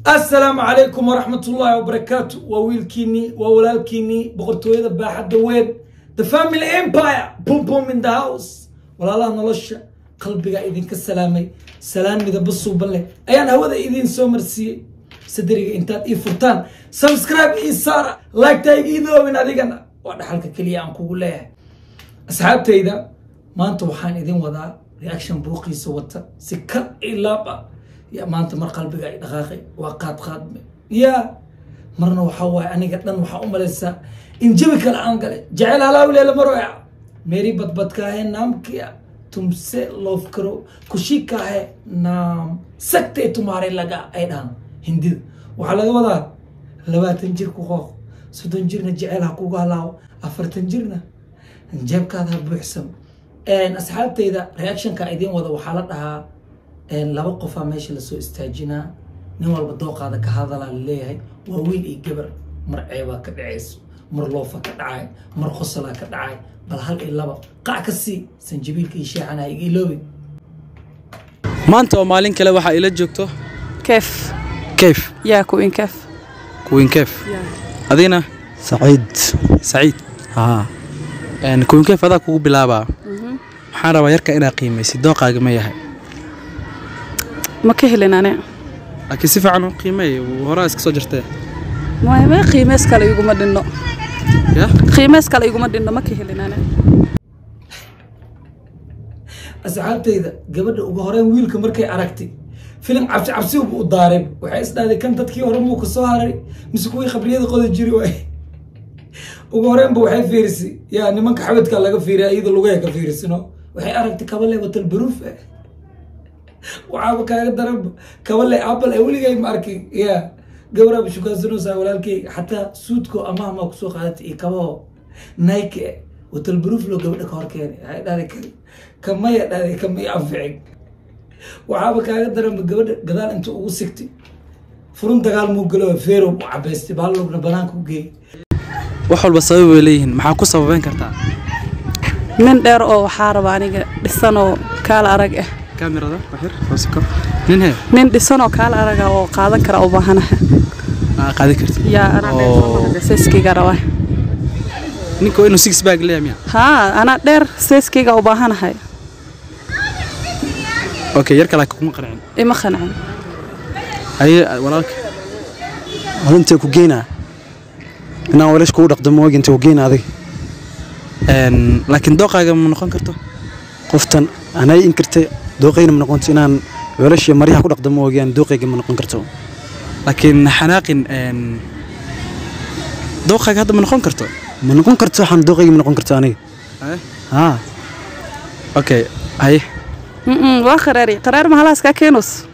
assalaamu calaykum waraxmat ullaahi wabarakaatu waa wiilkiinii waa walaalkiinii boqortooyada baaxadda weyn the family empire pum pum in the house walaalaha nolosha qalbigaa idinka salaamay salaan midaba suuban leh ayaan hawada idiin soo marsiiyey saderiga intaad ii furtaan subscribe ii saara like-ta iga idoobin adigana waa dhaxalka keliya aan kugu leeyahay asxaabtayda maanta waxaan idin wadaa reaction buuqiisa wata si kal ilaab ah ya maanta mar qalbiga ay dhaqaaqay waa qaad qaadme ya marna waxaa waaye aniga dhan waxaa u malaysaa in jabi kale aan galay jecel halaawleela maroya meeri badbadkaahe naamkia tumse loof karo kushikaahe naam sagtee tumaare laga ay dhahan hindida waxaa laga wadaa labaatan jir ku qooq soddon jirna jecel ha kugu halaawo afartan jirna jeebkaada ha buuxsam asxaabtayda reactionka idiin wada waxaa la dhahaa laba qofaa meesha lasoo istaajinaa nin walba dooqaada ka hadalaa laleeyahay waa wiil iyo gabar mar ceebaa ka dhacayso mar loofa ka dhacay mar qosolaa ka dhacay bal hal iyo laba qac ka sii sanjabiilka iyo sheexana iga iloobin maanta oo maalin kale waxaa ila joogto كيف keyf يا كوين كيف kuwin keyf adigna سعيد saciid ها Een, kuwin keyf adaa kugu bilaabaa waxaan rabaa yarka inaa qiimaysid dooqaaga ma yahay ما كهلين أنا laakiin si fiican u qiimeey horaa iska soo jirtee ما ما قيمس كلا يقوم دينه ya قيمس كلا يقوم دينه ما كهلين أنا asxaabtayda gabadha ugu horeyn wiilka markay aragtay filim cabsi cabsibu u daareen waxay isdhahday kan dadkii hore muu ka soo haray mise kuwii qabriyada qoda jiri waay ugu horeynba waxay fiirisay yaa nimanka xabadka laga fiiriya iyada lugaha ka fiirisino waxay aragtay kabale watal baruuf eh waxaaba kaaga daranba kabale apple ee weligay ma arkin ya gabaraaba shukaansanoosaa walaalkeyga xataa suudko amahmaa kusoo qaadatay iyo kabaho nike eh watal baruuf loo gabadha ka hor keenay waxay dhahday "Ka- kamaya dhahday kamay anficin waxaaba kaaga daranba gabadha gadaal inta ugu sigtay furun dagaal muu galo feerow u cabaystay baallogna banaanka u geeyay wax walba sabab bay leeyihiin maxaa ku sababeyn kartaa من دير أو حارب أنا دسانو كال أرجع kaamirada waxyar hoosiko nin hee من دسانو كال أرجع أو قادن كرا أو بهنا aa qaadi kartid يا أنا Oo. دير سيسكي جروا ninka waa inuu six bag leeyahay miya ها أنا دير سيسكي أو بهنا هاي okay yarka laakiin kuma qancin إيه ما خنعن haye walaalka هذا انت كوجينا انا ولاش كو دقدم وجه انت كوجينا هذه Een, laakiin dooqaaga ma noqon karto قفتن انا انكرت دوقينا من قنت انان ولاش مريح كو دقدم وجه ان دوقيga من قن karto laakiin xanaaqin een, dooqaaga hadda ma noqon karto من قن karto waxaan دوقيga من قن karto aniga Haye. ها okay haye أمم وآخراري قرار ما هلاس كاكينوس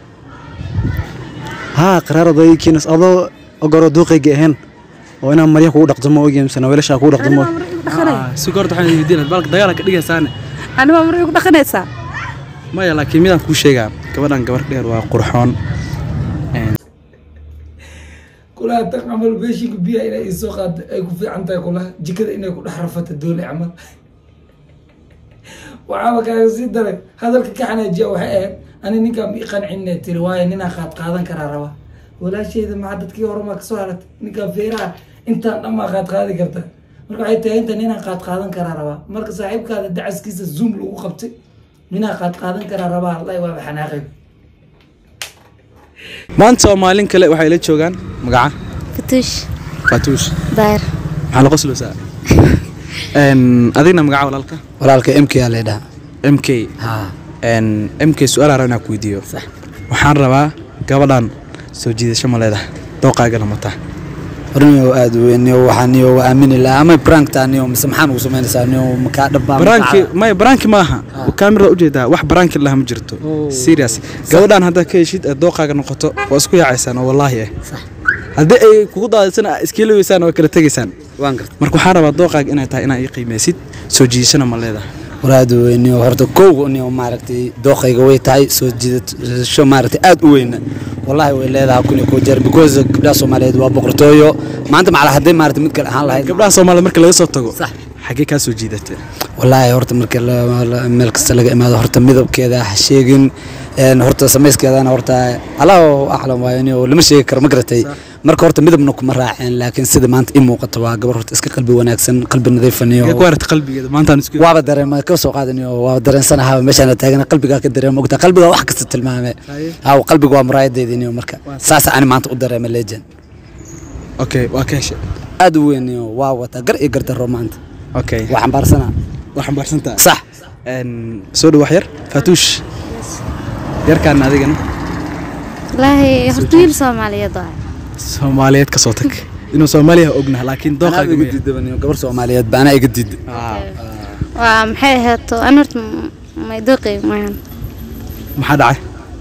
ها قرارday kiinas adoo ogoro دوقيga ahayn oo inaan maryaha kugu dhaqdamo ogeyn misana weelasha kugu dhaqdamo Ah, si goorta waxaan weydiinaa baalka dagaala ka dhigaysaane أنا ما مريق دخنيسا maya laakiin midaan kuu sheegaa gabadhan gabar dheer waa qurxoon kulaha tan camal beeshinka biyaha inay isoo qaada ay ku fiican tahay kulaha jikada inay ku dhex rafata doole camal waxaaba kaaga sii daray hadalka ka xanaajiya waxay ahayd ani ninkaan ii qancine tiri waayo ninaa qaad qaadan karaa raba walaasheyda maxaa dadkii hore maa kasoo haratay ninkaan feeraha intaan dhan maa qaad qaadi karta marka waxay tahay inta ninaa qaad qaadan karaa rabaa marka saaxiibkaada dacaskiisa zoom lagu qabtay ninaa qaad qaadan karaa rabaa allahi waaba xanaaqay maanta oo maalin kale waxay la joogaan magaca فتوش faatuush داير maxaa la qosloosaa Een, adigna magaca walaalka walaalka MK aa leedaha m k ha Een, m k su-aal aan rabaa inaan ku weydiiyo waxaan rabaa gabadhan soo jiidasho ma leedahay dooqaagana mataa orniyo aad u weyn iyo waxaan iyo waa aamini lahaa ama prank taan iyo mise maxaan ugu samaynaysaa iyo makaa dhabbaa baraanki maya baraanki maaha kaamirada ujeedaa wax baraanki laha ma jirto serious gabadhan haddaad ka heshid ee dooqaaga noqoto waa isku yaacaysaan oo wallaahi ah haddii ay kugu daadisana iskiiloweysaan oo kala tegaysaan waan garta marka waxaan rabaa dooqaaga inay tahay inaa ii qiimeysid soo jiidashana ma leedahay war aad u weyn iyo horta kowga iyo maaragtay dooqayga way tahay soo jiidasho maaragtay aad u weyna wallahi way leedahay kun iyo koo jeer because gabdhaha soomaaliyeed waa boqortooyo maanta macala haddii maaragtay mid kale ahaan lahayd gabdhaha soomaalida marka laga soo tago Sax. xaggee kaa soo jiidatay wallaahi horta marka la- la- meel kasta laga imaado horta midabkeeda ha sheegin een horta samayskeedana horta allahu aclam waayo inuu lama sheegi karo ma garatay marka horta midabna kuma raaceen laakiin sida maanta ii muuqato waa gabar horta iska qalbi wanaagsan qalbi nadiifaniyo ku aragta qalbigeeda maanta aan isku waaba dareema ka soo qaadanayo waa dareensanaha meeshaan taagan qalbigaa ka dareema ogta qalbiga wax kasta tilmaame haa qalbiga waa muraayadeediniyo marka saas aan maanta u dareema legend okay waa ka heshay aad u weyn iyo waa wata gar iyo gardaro maanta okay waa xambaarsanaa waa xambaarsantaa sax een soo dhawax yar faatuush yarkaan adigana wallaahi horta wiil soomaaliyeed waay soomaaliyeed ka soo tag inuu soomaaliya ognaha laakiin anaa dooqaaga iga diidabaniyo gabar soomaaliyeed ba anaa iga diida waa maxay ahaato an horta may dooqay maahan maxaa dhacay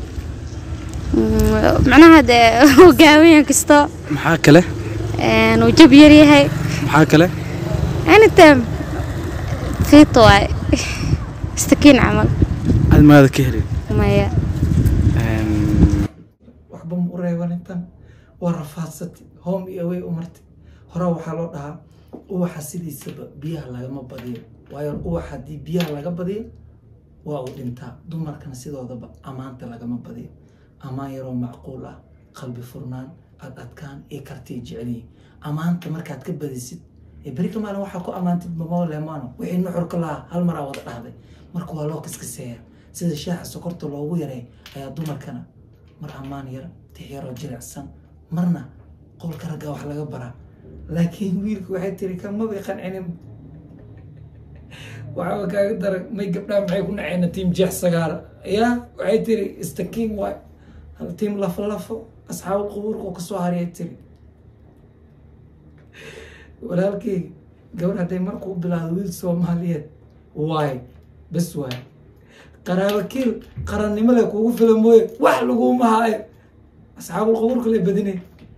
macnaha dee uu gaawan kasto maxaa kale een, uu jab yar yahay maxaa kale anytime fiito waay istakiin camal aad magaada ka helin maya Een, waxba ma u reeban intan waa rafaadsatay home iyo away u martay horaa waxaa loo dhahaa uwaxa sidiisaba biyaha lagama badiyo waayo uwaxa haddii biyaha laga badiyo waa uu dhintaa dumarkana sidoodaba ammaanta lagama badiyo ammaan yaroo macquul ah qalbi furnaan ad adkaan iyo kartiy jeceliyi ammaanta markaad ka badisid ee beri ka maalin waxaa ku ammaantid mamao leemaano wixii nuxurka lahaa hal maraa wada dhahday marka waa loo kiskiseeya sida shaaxa sokorta loogu yaray ayaa dumarkana mar ammaan yar tix yaroo jilicsan marna qolka ragga wax laga baraa laakiin wiilku waxay tiri kamabay qancinin waxaa kaaga dara may gabdhaha maxay ku naceyna tiim jeex sagaara ya waxay tiri istakiin waay hal tiim lafo lafo asxaabu qubuurka oo kasoo hariyay tiri walaalkeyga gabar hadday markuu bilaado wiil soomaaliyeed waay bes waay qaraabo kiil qarannimo le kugu fila mooye wax laguma haayo asxaabul qubuurka le badinay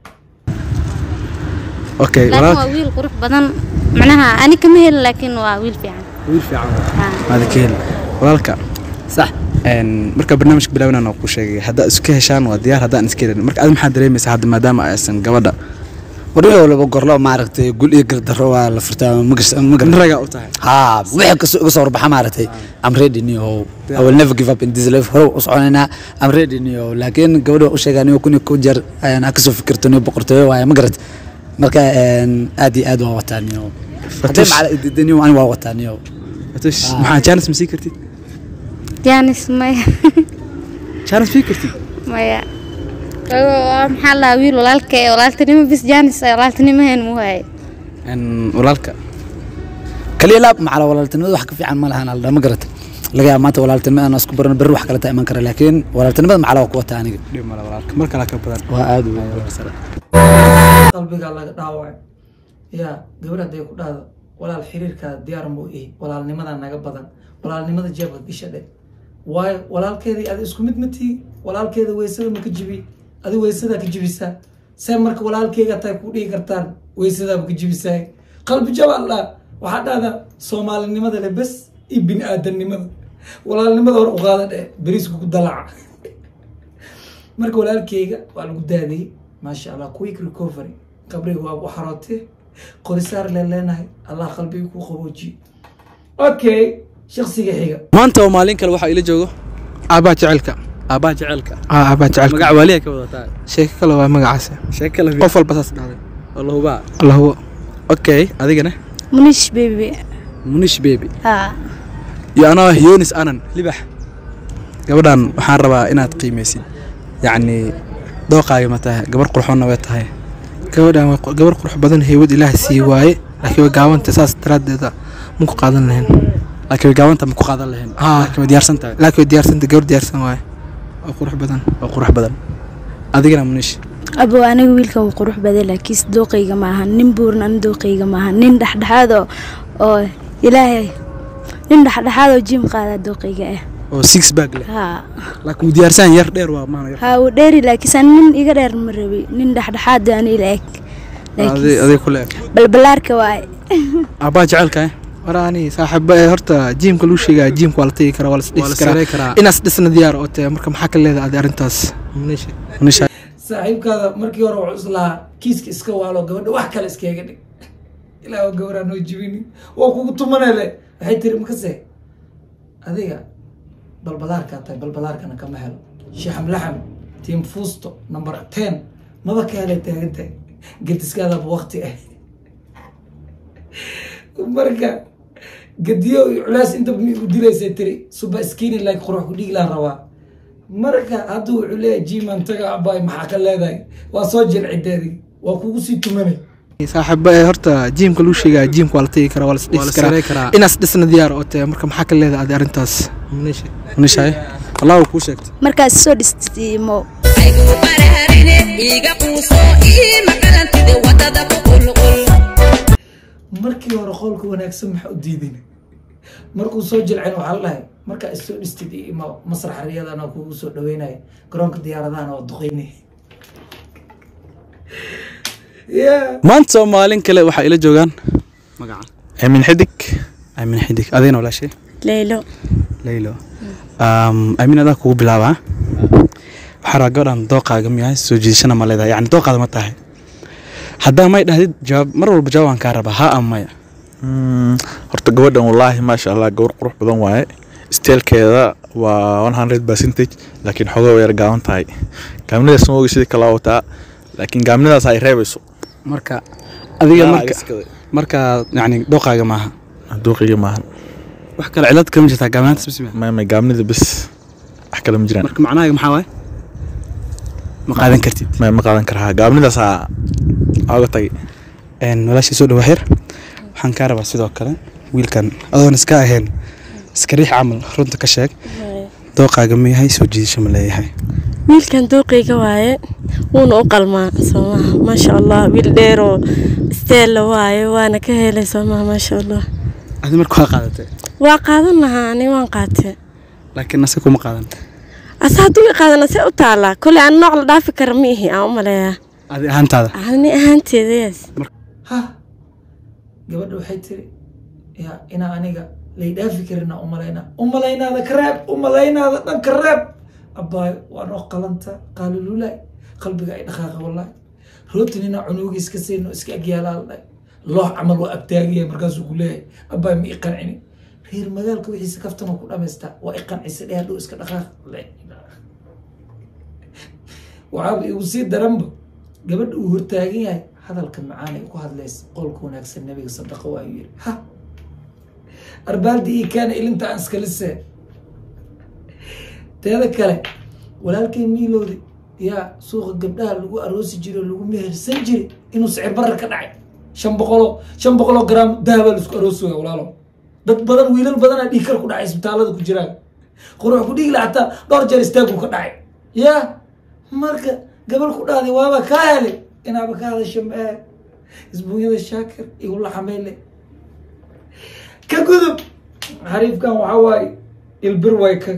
okay laakiin waa walaal wiil qurux badan macnaha ani kama helin laakiin waa wiil fiican wiil fiican Haa. maada ka helin walaalka sax een marka barnaamijka bilaabinaan oo ku sheegay haddaa iska heshaan waa diyaar haddaan iska helin marka aad maxaa dareemaysaa hadda maadaama aysan gabadha warwixii walba gorlo maaragtay gul iyo gardaro waa la furtaa magar ragaa u tahay haa wixii kasoo iga soo warbaxa maaragtay am ready niyo I will never give up in this life hore u soconaynaa am ready niyo laakiin gabadha u sheegaa niyo kun iyo kow jeer ayaan ha kasoo fikirto niyo boqortooyo waaye ma garat marka een, aad iyo aad waa wataa niyo haddii macala idida niyo ani waa wataa niyo faatuush maxaa jaanis ma sii kartid jaanis maya jaanis sii kartid maya waa maxaa lahaa wiil walaalka ee walaaltinimo bis jaanis ee walaaltinimo hayn muu haye een walaalka kaliya laab macala walaaltinimada wax ka fiican ma lahan aldha ma garata laga yaaba maanta walaaltinimada aan isku barano berri wax kale taa iman kara laakiin walaaltinimada macala waa ku wataa aniga dhib male walaalka mar kale ka badan waa aad u weyn qalbigaa laga dhaawacay yaa gabar hadday ku dhahdo walaal xiriirkaada diyaar muu ihi walaalnimadaa naga badan walaalnimada jeebka gasha dhe waayo walaalkeedii adi isku mid ma tihi walaalkeeda weysada ma ka jibi adi weysadaa ka jibisaa see marka walaalkeyga tahay ku dhihi kartaan weysadaaba ka jibisaa qalbi jabaan dhaa waxaa dhahdaa soomaalinimada le bes iyo bini aadamnimada walaalnimada hor u qaada dhe beriisku ku dalaca marka walaalkeyga waa lagu daadiyey maasha allah quick recovery qabriga waa u xarootee qorisaar leen leenahay allah qalbiga ku qaboojiye okay shaksiga xiga maanta oo maalin kale waxaa ila joogo aabaa jecelka aabbaha jecelka aa aabaa jecelka magaca waaliya ka wadataa sheeko kale waa magacaasi sheeko kale qof walba saas dhahday oo la hubaa alla hubo okay adigana munish baby munish baby haa iyo anoo yonis anan libax gabadhan waxaan rabaa inaad qiimeysid yacni dooqaaga ma tahay gabar qurxoonna way tahay gabadhan waa qo- gabar qurux badan heywad ilaah sii waaye laakiin way gaabanta saas daraaddeeda ma ku qaadan lahayn laakiin way gaabanta ma ku qaadan lahayn Haa. laakiin way diyaarsan tahay laakiin way diyaarsanta gabar diyaarsan waaye waa qurux badan oo qurux badan adigana munish abo aniga wiilkan wuu qurux badan laakiin dooqayga maaha nin buuran ani dooqayga maaha nin dhexdhexaad oo oo ilaahay nin dhexdhexaad oo jim qaada dooqayga ah oo six bag leh haa laakiin wuu diyaarsan yar dheer waa maana yar haa wuu dheeri laakiin san nin iga dheer ma rabi nin dhexdhexaad oo ani ila eg adig laakiin adig ku leeg balbalaarka waaye aabbaha jecelka eh waraani saaxiiba ee horta jiimka lagu sheegaya jiimka waa la tegi karaa waa la waa isdhisi la karaa saray karaa inaas dhisna diyaar oo tahay marka maxaa ka leedahay adi arrintaas Munish. munish saaxiibkaada markii hore wuxuu islahaa kiiska iska waalo gabadha wax kale iskaga dhig ilaa oo gabaraan noo jibini waa kugu tumanele waxay tiri makase adiga balbalaarkaa tahay balbalaarkana kama helo shaxam laxam tiim fuusto number ten maba ka helay taaganta gediskaadaba waqti ah marka gediyo iyo culaas intaba mi u dilaysa tiri suba skini like qurux ku dhigi laan rabaa marka hadduu wuxuu leeyahay jiman taga abay maxaa ka leedahay waa soo jilcideedi waa kugu sii tumanay saaxiiba ee horta jiimka lagu sheegaya jiimka waa la tegi karaa waa la Waa la isdhisi saray karaa karaa. inaas dhisna diyaar oo tahay marka maxaa ka leedahay adi arrintaas Maneesha. nishaay allah uu kuu sheegtay markaad soo dhistimo aygu baraarine iiga quuso ii maqalantide wadada ku qulqul markii hore qolka wanaagsan maxaa u diidin markuu soo jilcin waxaa la dhahay markaa isoo dhistid iyo ima masrax riyadana kugu soo dhaweynaya garoonka diyaaradahana waa duqeynay yeah. maanta oo maalin kale waxaa ila joogaan magaca aamin xidig aamin xidig adina walaashay leylo leylo Um, aamin adaa kugu bilaabaa waxaa rabaa gabadhan dooqaaga miyahay soo jiidashana ma leedahay yacni dooqaada ma tahay haddaa may dhahdid jawaab mar walba jawaab aan kaa rabaa haa ama maya Mm, horta gabadhan wallaahi maasha allah gabar qurux badan waaye steelkeeda waa 100 percentage laakiin xogoo yar gaaban tahay gaamnidaas ma ogi sidii kala wataa laakiin gaamnidaas ay reebayso marka adiga Yaa, marka iskada. marka yacni dooqaaga maaha duuqiga maahan wax kale cilad kama jirtaa gaabnaanta bismi maama gaamnida bes wax kale ma jiraan marka macnahaaga maxaa waaye ma qaadan kartid ma ma qaadan karaa gaamnidaasaa aaga tagay Een, walaashii soo dhawa xir waxaan kaa rabaa sidoo kale wiilkan adoon iska ahayn iska riix camal runta ka sheeg dooqaaga ma yahay soo jiidasho ma leeyahay wiilkan dooqeyga waaye wuuna u qalmaa soomaha maasha allah wiil dheeroo isteella waaye waana ka helay soomaha maasha allah adi marka waa qaadatay waa qaadan lahaa ani waan qaatee laakiin ase kuma qaadan ase hadduu i qaadana see u taallaa koley aan nooc la dhaafi kara ma ihi aan u maleeyaa adi ahaantaada ani ahaanteeda yes ha gabadha waxay tiri ya inaa aniga lay dhaafi karina umalaynaa umalaynaada ka reeb umalaynaada dhan ka reeb abbaayo waa noo qalanta qaalululaay qalbiga ay dhaqaaqa wallahi rootin inaa cunugiis ka sayno iska agyaalaa la dhahay loox camal waa agtaagaya markaasuu ku leeyahay abbaayo ma i qancini reer magaalka wixiisa kaftana ku dhamaystaa waa i qancisa dheh hadhow iska dhaqaaq waxaaba igu sii daranba gabadha uu hortaagan yahay hadalka macaan ay ku hadlaysa qolka wanaagsan nabiga sadaqa waa yiri ha arbaaldi ii kaana ilinta aan iskala see teeda kale walaalkay miilowda yaa suuqa gabdhaha lagu aroosi jiray oo lagu mehersan jiray inuu sicir barar ka dhacay shan boqoloo shan boqoloo garaam dahabaa laisku aroosi waya walaalo dad badan wiilal badanaa dhiig kar ku dhacay isbitaalada ku jiraan qurux ku dhiigi la hataa dhowr jeer istaagu ka dhacay yaa marka gabal ku dhahday waaba kaa helay inaaba ka hadasho mee isbuunyada shaakir igu laxameyle ka gudub xariifkan waxaa waaye ilbir way ka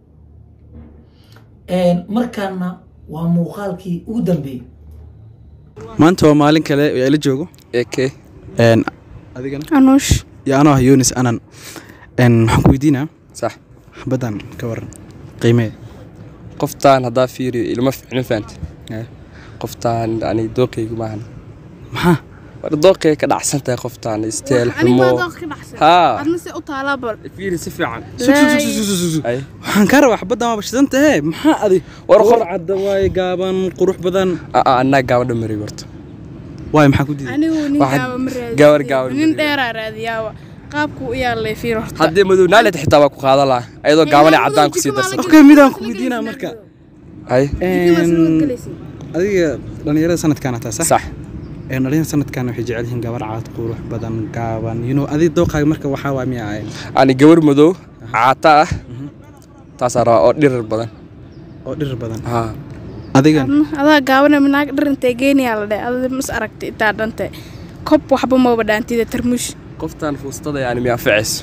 markaana waa muuqaalkii ugu dambeeyey maanta waa maalin kale oo ila joogo eke Een, adigana anuush iyo anoo ah yunis anan Een, waxaan ku weydiinaa sax xabaddan ka waran qiimee qoftaan haddaa fiiriyo ilma ficno fahamte Eh. qoftaan yani dooqeygu maahan maxaa war dooqey ka dhacsan tahay qoftaan isteel xumo haa fiiri si fiican Ay. waxaan kaa rabaa xabaddan waa bashidan tahe maxaa adi War war qor- cadda waaye gaaban qurux badan aa anaa gaabadha maray warto waaye maxaa ku diiday anigu nin Waxaad- gaaba ma raadiyo gabar gaaba ma nin raadiyo. dheeraa raadiyaaba qaabku u yaalay fiir horta haddii madow naalet xitaa waa ku qaadan lahaa ayadoo gaabane caddaan kusii darsan okay midaan ku weydiinaa marka ay Een, adiga dhalinyarada sanadkaana taa sax sax Een, dhalinyarada sanadkan waxay jecel yihiin gabar cad qurux badan gaaban you know adiga dooqaaga marka waxaa waa miya ahayn yani gabar madow caata ah taasaa rabaa oo dhirir badan oo dhir badan haa adigan adaa gaabana minaag dharintay geenayaa la dhe adada mas aragtay intaa dhante kob waxba maba dhaantida tarmuush qoftaan fuustada yani mi anficayso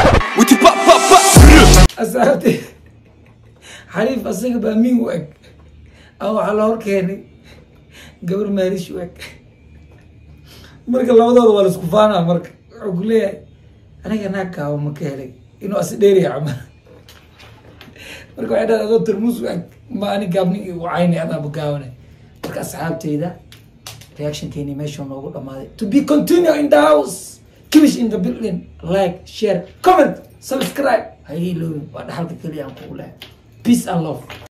asaabte xariif asaga baa min u eg a waxaa la hor keenay gabar maarish u eg marka labadooda waa laisku faanaa marka wuxuu ku leeyahay aniga naag gaabo ma ka helay inuu asi dheeriya camal marka waxay dhahay adoo tarmuus u eg ma ani gaabni igu cayni adaaba gaabane marka asxaabteyda reactionkeeni meesha noogu dhamaaday to be continue in the house kibish in the building like share comment subscribe ha iloobin waa dhaxalka keliya aan kugu lehay peace and love